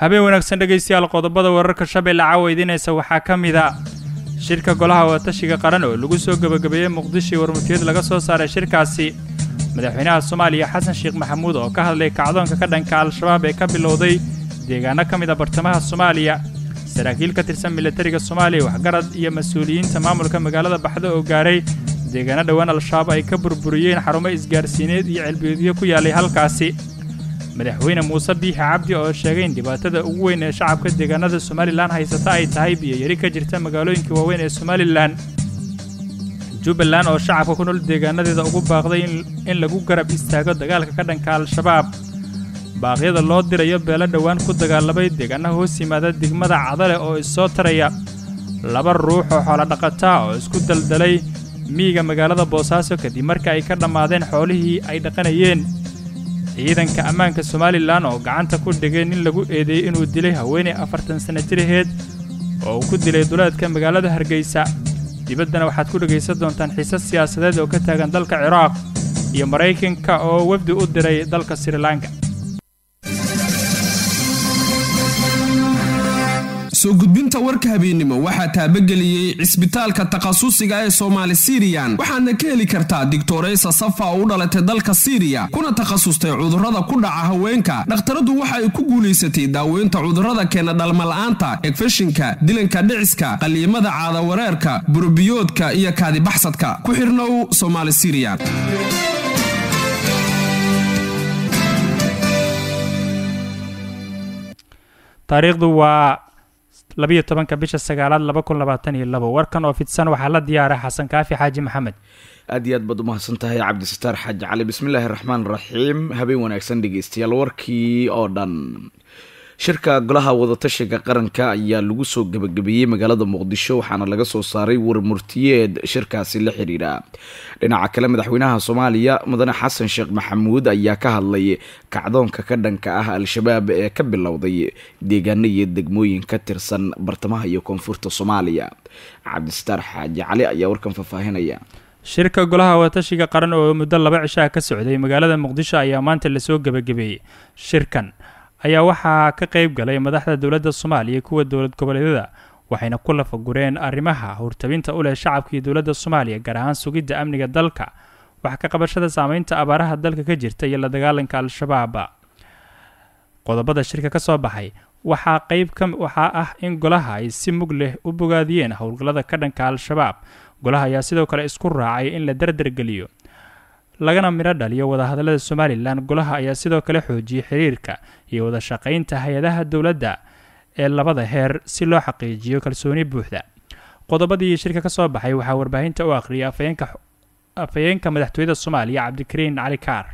habeen wanaagsan dhegaystayaal qodobada wararka shabeelle caawa idiinaysa waxaa ka mid a shirka golaha wadatashiga qaran oo lagu soo gebagabeeyey muqdisho warmutiyad laga soo saaray shirkaasi madaxweynaha soomaaliya xasan sheekh maxamuud oo ka hadlay kacdoonka ka dhanka al-shabaab ee ka bilowday deegaano ka mid a bartamaha soomaaliya saraakiil ka tirsan militariga soomaaliya waxgarad iyo mas-uuliyiinta maamulka magaalada baxdo oo gaaray deegaano dhowaan al-shabaab ay ka burburiyeen xarumo isgaarsiineed iyo celbiyoodyo ku yaallay halkaasi madaxweyne muuse biixi cabdi oo sheegay in dhibaatada ugu weyn ee shacabka deegaanada somalilan haysata ay tahay biyoyari ka jirta magaalooyinka waaweyn ee somalilan jubbaland oo shacabka ku nool deegaanadeeda ugu baaqday in lagu garab istaago dagaalka ka dhanka al-shabaab baaqyada loo dirayo beelo dhowaan ku dagaalamay deegaanaha hoos yimaada degmada cadale oo issoo taraya laba ruux oo xoolodhaqataa oo isku daldalay miyiga magaalada boosaaso kadib marka ay ka dhammaadeen xoolihii ay dhaqanayeen ciidanka ammaanka somalilan oo gacanta ku dhigay nin lagu eedeeyey inuu dilay haweenay afartan sanno jiraheed oo uu ku dilay duleedka magaalada hargeysa dibaddana waxaad ku dhegaysan doontaan xiise siyaasadeed oo ka taagan dalka ciraaq iyo maraykanka oo wafdi u diray dalka srilanka soo gudbinta warka habeennimo waxaa taabageliyey cisbitaalka takhasusiga ee soomaali siriyan waxaadna ka heli kartaa digtoreysa safa oo u dhalatay dalka siriya kuna takhasustay cudurrada ku dhaca haweenka dhakhtaradu waxa ay ku guulaysatay daaweynta cudurrada keena dhalmala'aanta egfeshinka dilanka dhiciska qaliimada caadawareerka burubiyoodka iyo kaadibaxsadka ku xirnow somaali siriyan taariikhdu waa labiyo tobanka bisha sagaalaad laba kun labaatan iyo labo warkan oo fidsan waxaa la diyaaray xasan kaafi xaaji maxamed aad iyo aad baad umahadsan tahay cabdisataar xaaji cali bismillaahi raxmaan raxiim habeen wanaagsan dhegeystayaal warkii oo dhan shirka golaha wadatashiga qaranka ayaa lagu soo gebagabeeyey magaalada muqdisho waxaana laga soo saaray warmurtiyeed shirkaasi la xiriira dhinaca kale madaxweynaha soomaaliya mudane xasan sheekh maxamuud ayaa ka hadlay kacdoonka ka dhanka ah al-shabaab ee ka bilowday deegaano iyo degmooyin ka tirsan bartamaha iyo koonfurta soomaaliya cabdisataar xaaji cali ayaa warkan faahfaahinaya shirka golaha wadatashiga qaran oo muddo laba cishaha ka socday magaalada muqdisho ayaa maanta lasoo gebagabeeyey shirkan ayaa waxaa ka qayb galay madaxda dowladda soomaaliya kuwa dowlad goboleedyada waxayna ku lafagureen arrimaha hurtabinta u leh shacabka iyo dowladda soomaaliya gaar ahaan sugidda amniga dalka wax ka qabashada saameynta abaaraha dalka ka jirta iyo la dagaalanka al-shabaab qodobada shirka ka soo baxay waxaa qayb ka waxaa ah in golaha ay si mug leh u bogaadiyeen howlgallada ka dhanka al-shabaab golaha ayaa sidoo kale isku raacay in la dardargeliyo lagana midho dhaliyo wadahadallada somalilan golaha ayaa sidoo kale xoojiyey xiriirka iyo wada shaqaynta hay-adaha dowladda ee labada heer si loo xaqiijiyo kalsooni buuxda qodobadii shirka ka soo baxay waxaa warbaahinta u akhriyay afhayeenka madaxtooyada soomaaliya cabdikariin cali kaar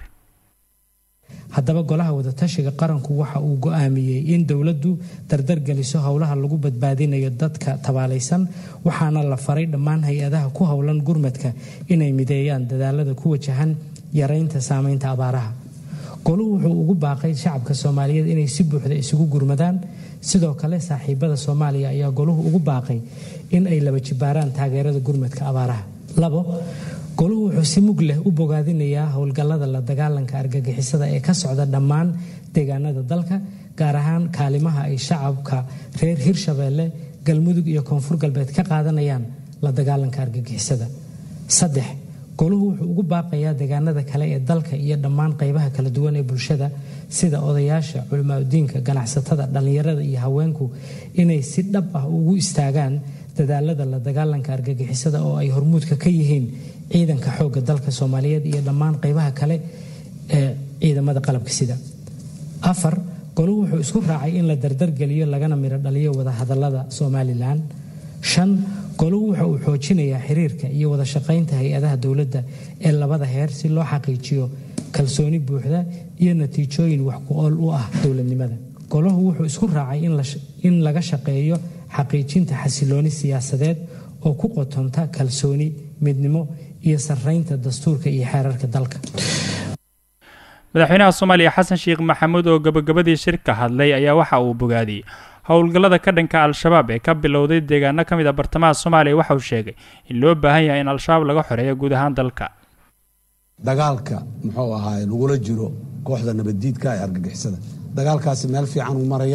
haddaba golaha wadatashiga qaranku waxa uu go-aamiyey in dowladdu dardargeliso howlaha lagu badbaadinayo dadka tabaalaysan waxaana la faray dhammaan hay-adaha ku howlan gurmadka inay mideeyaan dadaalada ku wajahan yaraynta saameynta abaaraha goluhu wuxuu ugu baaqay shacabka soomaaliyeed inay si buuxda isugu gurmadaan sidoo kale saaxiibada soomaaliya ayaa goluhu ugu baaqay in ay laba jibaaraan taageerada gurmadka abaaraha labo goluhu wuxuu si mug leh u bogaadinayaa howlgallada la dagaalanka argagixisada ee ka socda dhammaan deegaanada dalka gaar ahaan kaalimaha ay shacabka reer hirshabeelle galmudug iyo koonfur galbeed ka qaadanayaan la dagaalanka argagixisada saddex goluhu wuxuu ugu baaqayaa deegaanada kale ee dalka iyo dhammaan qaybaha kala duwan ee bulshada sida odayaasha culimaadudiinka ganacsatada dhallinyarada iyo haweenku inay si dhab ah ugu istaagaan dadaalada la dagaalanka argagixisada oo ay hormuudka ka yihiin ciidanka xoogga dalka soomaaliyeed iyo dhammaan qaybaha kale ee ciidamada qalabka sida afar goluhu wuxuu isku raacay in la dardargeliyo lagana midho dhaliyo wadahadalada somalilan shan goluhu waxa uu xoojinayaa xiriirka iyo wada shaqaynta hay-adaha dowladda ee labada heer si loo xaqiijiyo kalsooni buuxda iyo natiijooyin wax ku ool u ah dowladnimada golahu wuxuu isku raacay in laga shaqeeyo xaqiijinta xasilooni siyaasadeed oo ku qotonta kalsooni midnimo iyo sarraynta dastuurka iyo xeerarka dalka madaxweynaha soomaaliya xasan sheekh maxamuud oo gabagabadii shirka hadlay ayaa waxa uu bogaadiyey howlgallada ka dhanka al-shabaab ee ka bilowday deegaano ka mid a bartamaha soomaaliya waxa uu sheegay in loo baahan yahay in al-shabaab laga xoreeyo guud ahaan dalka dagaalka muxuu ahaay lagula jiro kooxda nabaddiidka ee argagixisada dagaalkaasi meel fiican uu marayaa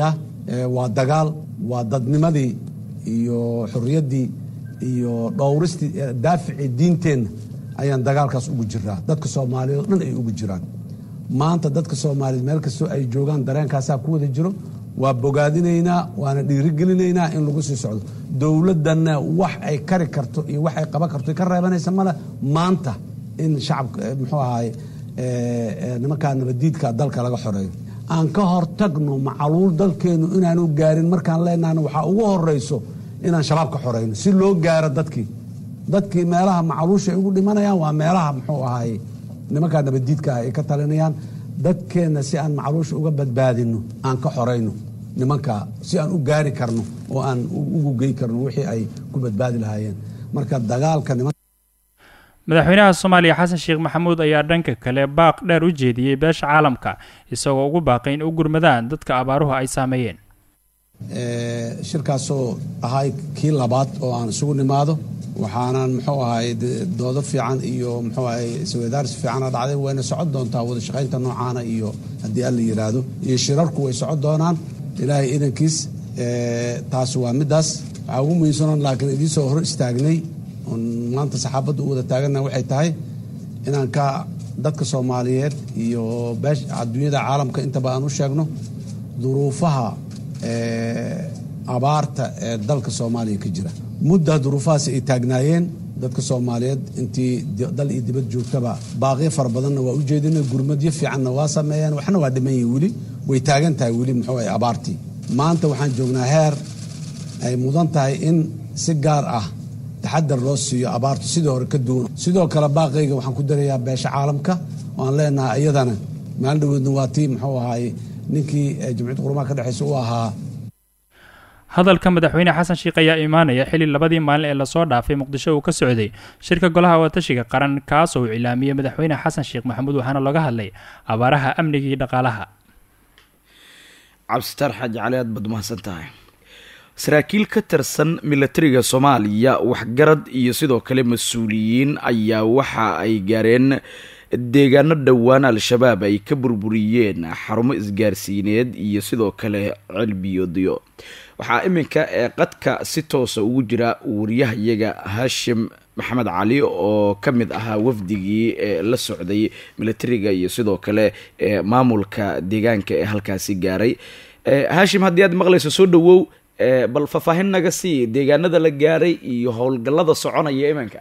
waa dagaal waa dadnimadii iyo xorriyaddii iyo dhowristii daaficii diinteenna ayaan dagaalkaas ugu jiraa dadka soomaaliyeed oo dhan ay ugu jiraan maanta dadka soomaaliyeed meel kastoo ay joogaan dareenkaasaa ku wada jiro waa bogaadinaynaa waana dhiirigelinaynaa in lagu sii socdo dowladdanna wax ay kari karto iyo wax ay qaban karto ka reebanaysa male maanta in shacabka muxuu ahaay nimankaa nabadiidka dalka laga xoreeyo aan ka hortagno macaluul dalkeennu inaanu gaarin markaan leenahna waxaa ugu horeyso inaan shabaab ka xoreyno si loo gaaro dadkii dadkii meelaha macaluusha ay ugu dhimanayaan waa meelaha muxuu ahaay nimankaa nabadiidka ah ay ka talinayaan dadkeenna si aan macaluusha uga badbaadino aan ka xorayno nimankaa si aan u gaari karno oo aan ugu gey karno wixii ay ku badbaadi lahaayeen marka dagaalka madaxweynaha soomaaliya xasan sheekh maxamuud ayaa dhanka kale baaq dheer u jeediyey beesha caalamka isagoo ugu baaqay in u gurmadaan dadka abaaruhu ay saameeyeen shirkaasoo ahay kii labaad oo aan isugu nimaado waxaanan muxuu ahay doodo fiican iyo muxuu ahay isweydaarsi fiicana dhacday wayna socon doontaa wada shaqaynta noocaana iyo haddii alla yidhaahdo iyo shirarku way socon doonaan ilaahay idankiis taas waa middaas waxaa ugu muhiimsanon laakiin idiinsoo hor istaagnay oon maanta saxaabadda u wada taaganna waxay tahay inaan ka dadka soomaaliyeed iyo beesh adduunyada caalamka intaba aan u sheegno duruufaha abaarta ee dalka soomaaliya ka jira muddaa duruufahaas ay taagnaayeen dadka soomaaliyeed intii dal iyo dibad joogtaba baaqiyo fara badanna waa u jeedina gurmadyo fiicanna waa sameeyeen waxna waa dhiman yihin weli way taagan tahay weli muxuu ahay abaartii maanta waxaan joognaa heer ay mudan tahay in si gaar ah taxadar loo siiyo abaartu sidii hore ka duwan sidoo kale baaqayga waxaan ku darayaa beesha caalamka oo aan leenahay iyadana maalin dhaweedna waa tii muxuu ahaay ninkii jamciyadda qurumaha ka dhexeysa u ahaa hadalka madaxweyne xasan sheekh ayaa imaanaya xili labadii maalin ee lasoo dhaafay muqdisho uu ka socday shirka golaha watashiga qaran kaasoo uu cilaamiyey madaxweyne xasan sheekh maxamuud waxaana looga hadlay abaaraha amniga iyo dhaqaalaha cabsitaar xaaji cali aad baad mahadsan tahay saraakiil ka tirsan milatariga soomaaliya waxgarad iyo sidoo kale mas-uuliyiin ayaa waxa ay gaareen deegaano dhowaan al-shabaab ay ka burburiyeen xarumo isgaarsiineed iyo sidoo kale cilbiyoodyo waxaa iminka ee qadka si toosa ugu jira wariyahayaga haashim maxamed cali oo ka mid ahaa wafdigii ee la socday milatariga iyo sidoo kale maamulka deegaanka ee halkaasi gaaray haashim haddii aad maqlayso soo dhawow bal faahfaahin naga sii deegaanada la gaaray iyo howlgallada soconaya iminka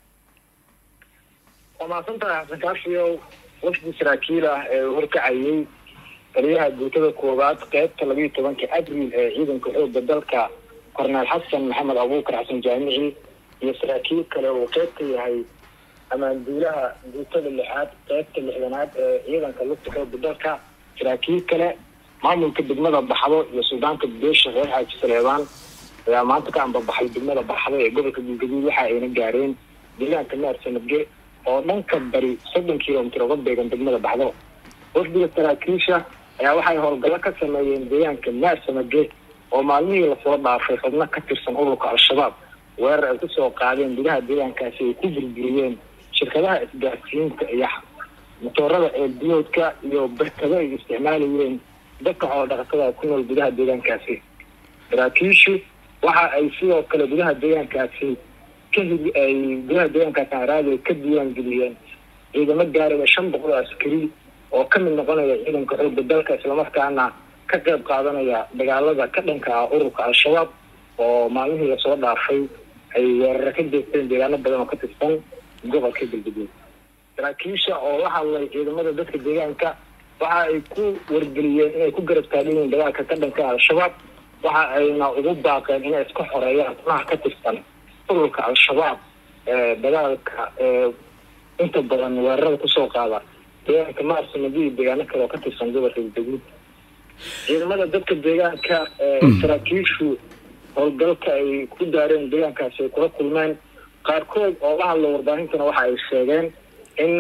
waa mahadsantahay xasan kaafiyow wafdi saraakiil ah ee uu horkacayay taliyaha guutada koowaad qeybta labayo tobanka abril ee ciidanka xooga dalka korneel xasan maxamed abuukar xasan jaamici iyo saraakiil kale uu qeyb ka yahay ammaanduulaha guutada lixaad qeybta lixdanaad ee ciidanka lugta xooga dalka saraakiil kale maamulka degmada baxdo iyo suudaanka beesha reer xaaji saleebaan ayaa maanta ka ambabaxay degmada baxdo ee gobolka galgaduud waxa ayna gaareen deegaanka meer sanadge oo dhanka bari soddon kilomitr uga beegan degmada baxdo wafdiga saraakiisha ayaa waxay howlgallo ka sameeyeen deegaanka meer sanadge oo maalmihii lasoo dhaafay xubno ka tirsan ururka al-shabaab weerar ay kusoo qaadeen gudaha deegaankaasi ay ku burburiyeen shirkadaha isgaarsiinta iyo matoorada eelbiyoodka iyo barkado ay isticmaalayeen dadka xoolodhaqatada ku nool gudaha deegaankaasi saraakiishu waxa ay sidoo kale gudaha deegaankaasi ka hidi ay gudaha deegaankaasi araadi ka diiwaan geliyeen ciidamo gaaraya shan boqol oo askari oo ka mid noqonaya ciidanka xooga dalka islamarkaana ka qayb qaadanaya dagaalada ka dhanka ah ururka al-shabaab oo maalmihii lasoo dhaafay ay weeraro ka jeesteen deegaano badan oo ka tirsan gobolka galgaduud saraakiisha oo la hadlay ciidamada dadka deegaanka waxa ay ku wargeliyeen inay ku garab taagayeen dagaalka ka dhanka al-shabaab waxa ayna ugu baaqeen inay iska xoreeyaan xubnaha ka tirsan ururka al-shabaab ee dagaalka ee inta badan weerarada kusoo qaada deegaanka maarsamadi iyo deegaano kale oo ka tirsan gobolka galgaduud ciidamada dadka deegaanka ee saraakiishu howlgalka ay ku daareen deegaankaasi ay kula kulmeen qaarkood oo la hadla warbaahintana waxa ay sheegeen in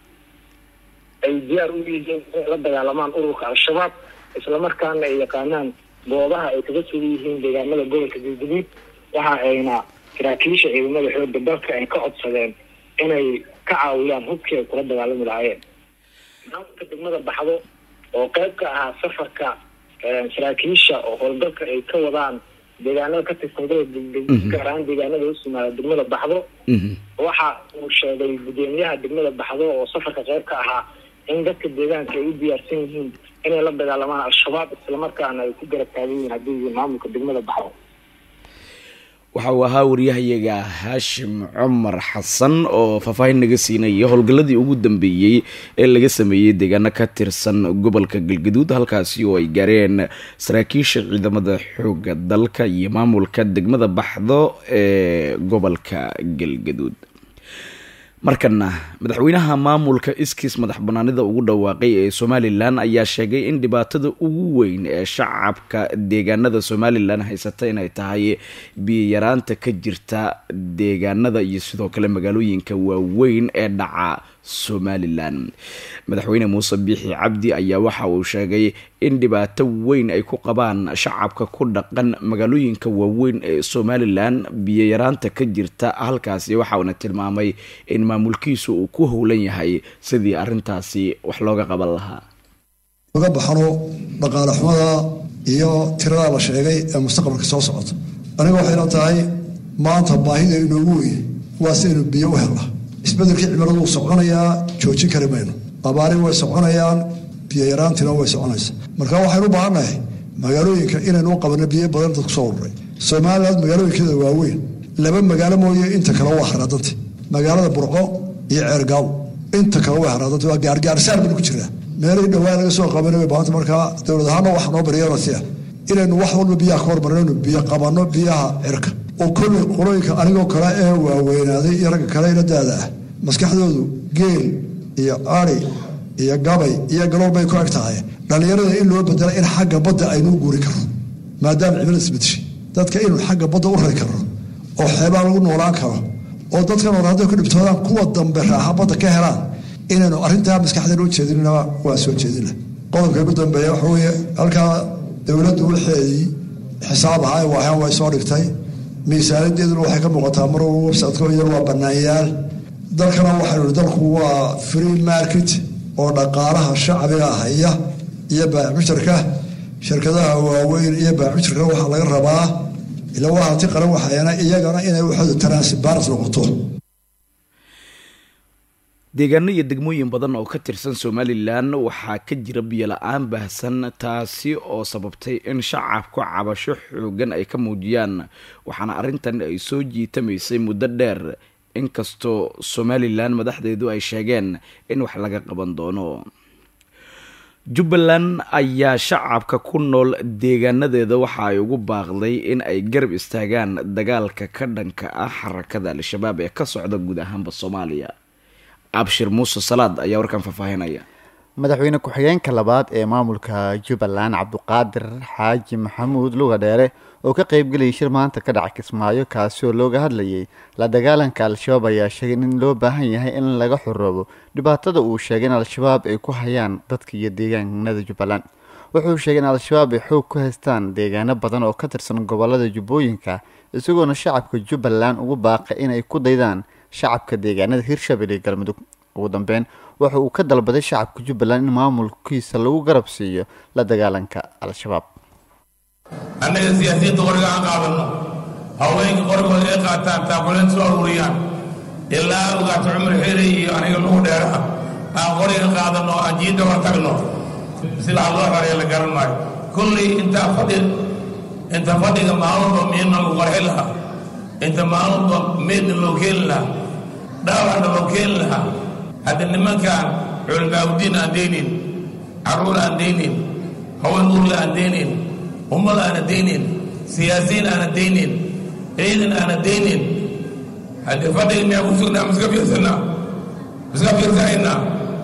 ay diyaar u yihiin inay la dagaalamaan ururka al-shabaab islamarkaana ay yaqaanaan goobaha ay kaga sugan yihiin deegaanada gobolka galgaduud waxa ayna saraakiisha ciidamada xooga dalka ay ka codsadeen inay ka caawiyaan hubkii ay kula dagaalami lahaayeen maamulka degmada baxdo oo qayb ka ahaa safarka saraakiisha oo howlgalka ay ka wadaan deegaanada ka tirsan gaar ahaan deegaanada usumaada degmada baxdo waxa uu sheegay gudoomiyaha degmada baxdo oo safarka qayb ka ahaa in dadka deegaanka ay u diyaarsan yihiin inay la dagaalamaan al-shabaab islamarkaana ay ku garab taagan yihiin haddii yihiin maamulka degmada baxdo waxa uu ahaa waryahayaga haashim cumar xasan oo faahfaahin naga siinaya howlgalladii ugu dambeeyey ee laga sameeyey deegaano ka tirsan gobolka galgaduud halkaasi oo ay gaareen saraakiisha ciidamada xooga dalka iyo maamulka degmada baxdo ee gobolka galgaduud markana madaxweynaha maamulka iskiis madax banaanida ugu dhawaaqay ee somalilan ayaa sheegay in dhibaatada ugu weyn ee shacabka deegaanada somalilan haysata inay tahay biyayaraanta ka jirta deegaanada iyo sidoo kale magaalooyinka waaweyn ee dhaca somalilan madaxweyne muuse biixi cabdi ayaa waxa uu sheegay in dhibaato weyn ay ku qabaan shacabka ku dhaqan magaalooyinka waaweyn ee somalilan biyayaraanta ka jirta halkaasi waxa uuna tilmaamay in maamulkiisu uu ku howlan yahay sidii arintaasi wax looga qaban lahaa uga baxno dhaqaale xumada iyo tirada la sheegay ee mustaqbalka soo socota aniga waxayna tahay maanta baahida inoogu weyn waa si aynu biyo u helna isbedelkii cimiladu wuu soconayaa joojin kari mayno abaari way soconayaan biyo yaraantina way soconaysa marka waxaynu u baahannahay magaalooyinka inaynu u qabanno biyo badan dad kusoo ururay somaliland magaalooyinkeeda waaweyn laba magaalo mooye inta kale waa haraadanta magaalada burco iyo ceergaaw inta kale way haraadanta waa gaargaarsaar baynu ku jiraa meelay dhowaa laga soo qabanay way baahanta markaa dowlad ahaana waxa noo baryeena si ah inaynu wax walba biyaha ka hormarnaynu biyo qabanno biyaha cirka oo kolley qolooyinka anigoo kale ee waaweynaaday iyo ragga kale ila daada ah maskaxdoodu geel iyo ari iyo gabay iyo galool bay ku eg tahay dhallinyarada in loo bedela in xagga badda aynuu guuri karno maadaama cimilada isbedeshay dadka inuu xagga badda u rari karno oo xeebaa lagu noolaan karo oo dadkan hore hadday ku dhibtoodaan kuwa dambe raaxa badda ka helaan inaynu arrintaa maskaxdeena u jeedinna waa soo jeedina qodobka ugu dambeeya waxa weeye halkaa dowladdu waxeedii xisaab ahaa waahan way soo dhigtay miisaaniyadeeduna waxay ka muuqataa mar websiteko iyana waa banaanyaal dalkana waxaynu dalku waa free market oo dhaqaalaha shacbiga haya iyo baacmushtarka shirkadaha waaweyn iyo baacmushtarkana waxaa laga rabaa ila waa hanti qaran waxayana iyagana inay waxooda transparent noqoto deegaano iyo degmooyin badan oo ka tirsan somalilan waxaa ka jira biyo la-aan baahsan taasi oo sababtay in shacabku cabasho xoogan ay ka muujiyaan waxaana arrintan ay soo jiitamaysay muddo dheer inkastoo somalilan madaxdeedu ay sheegeen in wax laga qaban doono jubbaland ayaa shacabka ku nool deegaanadeeda waxa ay ugu baaqday in ay garab istaagaan dagaalka ka dhanka ah xarakada al-shabaab ee ka socda guud ahaanba soomaaliya abshir muuse salaad ayaa warkan faahfaahinaya madaxweyne ku-xigeenka labaad ee maamulka jubbaland cabduqaadir xaaji maxamuud luga dheere oo ka qeybgelayay shir maanta ka dhacay kismaayo kaasi oo looga hadlayay la dagaalanka al-shabaab ayaa sheegay in loo baahan yahay in laga xoroobo dhibaatada uu sheegay in al-shabaab ay ku hayaan dadka iyo deegaanada jubbaland wuxuu sheegay in al-shabaab ay xoog ku haystaan deegaano badan oo ka tirsan gobolada jubbooyinka isagoona shacabka jubbaland ugu baaqay inay ku daydaan shacabka deegaanada hirshabelle galmudug ugu dambeyn waxa uu ka dalbaday shacabka jubbaland in maamulkiisa lagu garab siiyo la dagaalanka al-shabaab annaga siyaasiyadda qoriga aan qaadanno haweenka qorigooda ay qaataan taakuleen soo aruuriyaan ilaa ogaato cumar xeeley iyo aniga nugu dheeraha aan qoriga qaadanno aan jiidda hor tagno sidaa loo xoraya la garan maayo kulley intaa fadhi inta fadhiga maalunba miidna lagu qarxi lahaa inta maalunba meedna loo keeni lahaa dhaawacna loo keeni lahaa hadda nimankaan culimaawdiin aan deynin carruur aan deynin haween urla aan deynin ummad aana deynin siyaasiyiin aana deynin ciidan aana deynin haddii fadhiga miyaa ku sugnaa miska fiirsanaa miska fiirsanaynaa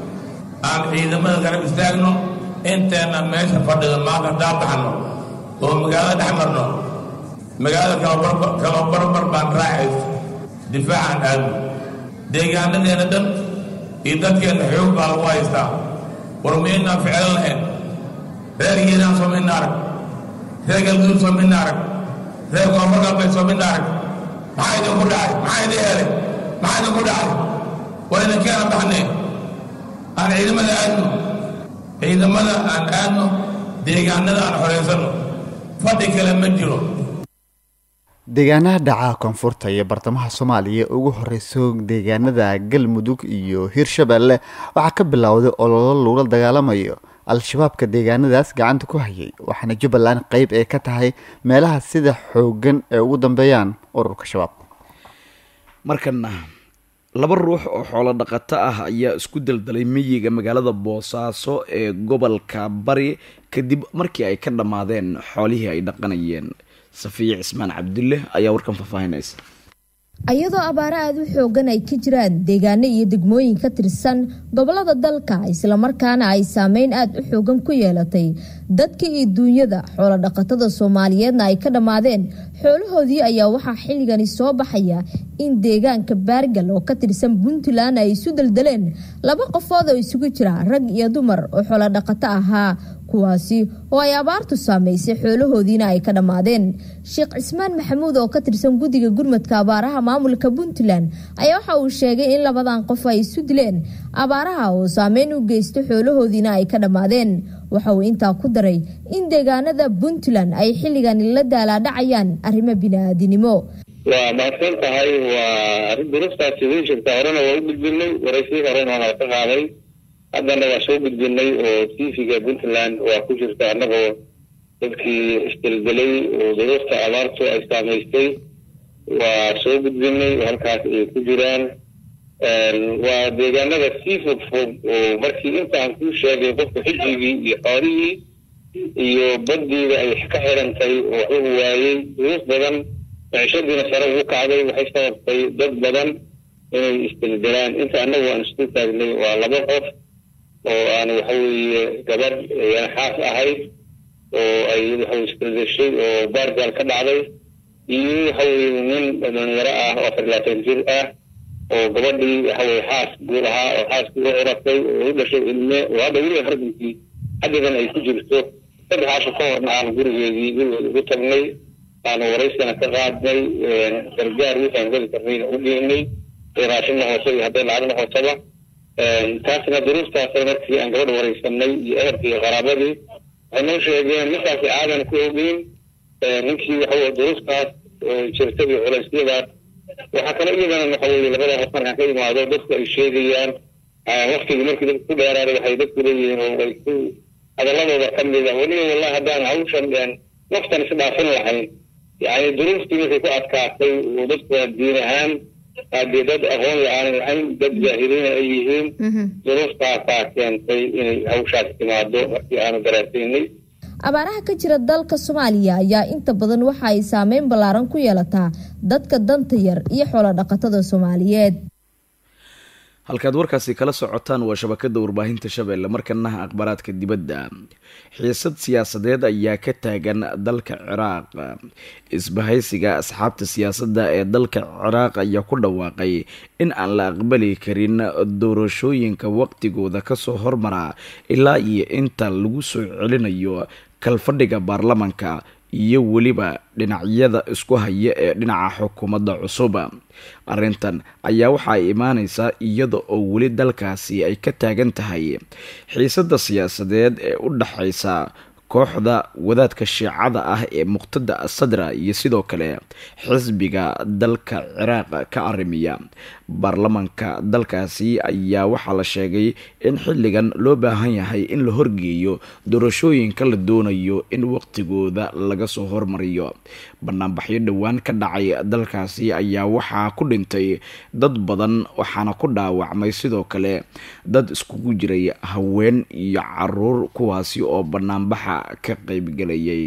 aan ciidamada garab istaagno inteenna meesha fadhiga maanta haddaa baxno oo magaalada dhex marno magaalada kala barbar baan raacayso difaacaan aadno deegaanadeena dhan iyo dadkeenna xoog baa lagu haystaa war miyaynaan ficlan lahayn reergeedaan soo midna arag reer galguud soo midna arag reer koonfur galbeed soo midna arag maxaa idinku dhacay maxaa idin helay maxaa idinku dhacay waa idinkeena baxnay aan ciidamada aadno ciidamada aan aadno deegaanada aan xoreysano fadhi kale ma jiro deegaanaha dhaca koonfurta iyo bartamaha soomaaliya ugu horeyso deegaanada galmudug iyo hirshabeelle waxaa ka bilowday ololo lagula dagaalamayo al-shabaabka deegaanadaas gacanta ku hayay waxaana jubbaland qeyb ee ka tahay meelaha sida xoogan ee ugu dambeeyaan ururka shabaab markana laba ruux oo xoolo dhaqato ah ayaa isku daldalay miyiga magaalada boosaaso ee gobolka bari kadib markii ay ka dhammaadeen xoolihii ay dhaqanayeen safiya cismaan cabdulle ayaa warkan faahfaahinaysa iyadoo abaaro aada u xoogan ay ka jiraan deegaano iyo degmooyin ka tirsan gobolada dalka islamarkaana ay saameyn aada u xoogan ku yeelatay dadka iyo duunyada xoolo dhaqatada soomaaliyeedna ay ka dhammaadeen xoolahoodii ayaa waxaa xilligani soo baxaya in deegaanka baargal oo ka tirsan puntland ay isu daldaleen laba qofood oo isugu jira rag iyo dumar oo xoolo dhaqato ahaa kuwaasi oo ay abaartu saameysay xoolahoodiina ay ka dhammaadeen sheekh cismaan maxamuud oo ka tirsan guddiga gurmadka abaaraha maamulka puntland ayaa waxa uu sheegay in labadan qof ay isu dileen abaaraha oo saameyn u geysto xoolahoodiina ay ka dhammaadeen waxa uu intaa ku daray in deegaanada puntland ay xilligan la daalaadhacayaan arrimo bini-aadinimo waa mahadsan tahay waa arrin durustaasi way jirta horena waa u gudbinay waraysii horena waa ka qaaday haddana waa soo gudbinay oo tv-ga puntland waa ku jirta annagoo dadkii isdeldelay oo duruufta abaartu ay saamaystay waa soo gudbinay halkaas ay ku jiraan waa deegaanada sii fog fog oo markii intaan kuu sheegay qofka xijigii iyo xoolihii iyo baddiida ay ka xirantay oo waxuu waayey duruuf badan micishadiina sare ugu kacday waxay sababtay dad badan inay isdeldelaan inta annagu aan isku taagnay waa laba qof oo aan waxa weeye gabadh xaas ahayd oo ay waxa isdeldeshay oo baargaal ka dhacday iyo waxa weye nin dhalinyaro ah oo afar labaatan jir ah oo gabadhii waxa weye xaas guur ahaa oo xaaskii u curatay oo u dhashay ilme oo hadda weliba hardankii xaddigan ay ku jirto saddexaasho ka horna aan gurigeedii gurigeeda ugu tagnay aanu waraysana ka qaadnay gargaar wixaan geli karnayna u geynay raashinna hoose iyo hadday lacagna hooseba taasna duruuftaasay markii aan gabadha waraysanay iyo ehelkii iyo qaraabadii waxay noo sheegeen ninkaasi aadan ku ogeyn ninkii waxa duruuftaas jirta iyo culeysyadaas waxaa kale iyadana waxa weye labada qof markaan ka imaado dadku ay sheegayaan waktigii markii dadku ku dheeraaday waxay dadku leeyihiin oo ay ku hadaladooda ka mida weliba wallahi haddaan hawshan naftan isdhaafin lahayn yani duruuftii markay ku adkaatay oo dadku diin ahaan haddii dad aqoon la-aan lahayn dad jaahiliina ay yihiin duruuftaasaa keentay inay hawshaas timaado markii aanu daraasaynay abaaraha ka jira dalka soomaaliya ayaa inta badan waxa ay saameyn ballaaran ku yeelataa dadka danta yar iyo xoolo dhaqatada soomaaliyeed halkaad warkaasi kala socotaan waa shabakada warbaahinta shabeelle markanaha akhbaaraadka dibadda xiisad siyaasadeed ayaa ka taagan dalka ciraaq isbahaysiga asxaabta siyaasadda ee dalka ciraaq ayaa ku dhawaaqay in aan la aqbali karin doorashooyinka waqtigooda kasoo hormara ilaa iyo inta lagu soo celinayo kalfadhiga baarlamanka iyo weliba dhinacyada isku haya ee dhinaca xukuumadda cusub arrintan ayaa waxa ay imaaneysaa iyada oo weli dalkaasi ay ka taagan tahay xiisadda siyaasadeed ee u dhaxaysa kooxda wadaadka shiicada ah ee muqtada sadra iyo sidoo kale xisbiga dalka ciraaq ka arrimiya baarlamanka dalkaasi ayaa waxaa la sheegay in xilligan loo baahan yahay in la horgeeyo doorashooyinka la doonayo in waqtigooda laga soo hormariyo banaanbaxyo dhowaan ka dhacay dalkaasi ayaa waxaa ku dhintay dad badan waxaana ku dhaawacmay sidoo kale dad iskugu jiray haween iyo caruur kuwaasi oo banaanbaxa ka qaybgalayay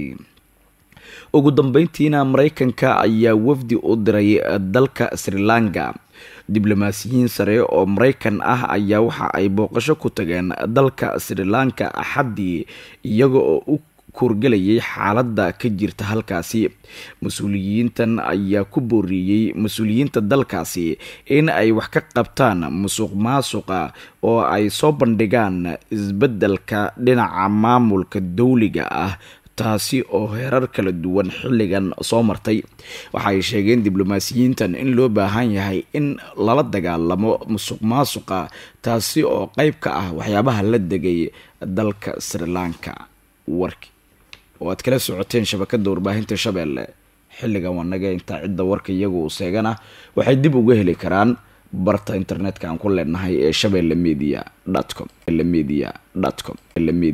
ugu dambeyntiina mareykanka ayaa wafdi u diray dalka sri lanka diblomaasiyiin sare oo mareykan ah ayaa waxa ay booqasho ku tageen dalka sri lanka axaddii iyaga oo u kuurgelayay xaaladda ka jirta halkaasi mas-uuliyiintan ayaa ku booriyey mas-uuliyiinta dalkaasi in ay wax ka qabtaan musuq maasuqa oo ay soo bandhigaan isbeddelka dhinaca maamulka dowliga ah taasi oo heerar kala duwan xilligan soo martay waxaay sheegeen diblomaasiyiintan in loo baahan yahay in lala dagaalamo musuq maasuqa taasi oo qeyb ka ah waxyaabaha la degay dalka sri lanka warki oo aad kala socoteen shabakada warbaahinta shabeelle xilligan wanaga intaa cidda warka iyagu uu seegana waxay dib uga heli karaan barta internetka aan ku leenahay ee shabeelle media com media com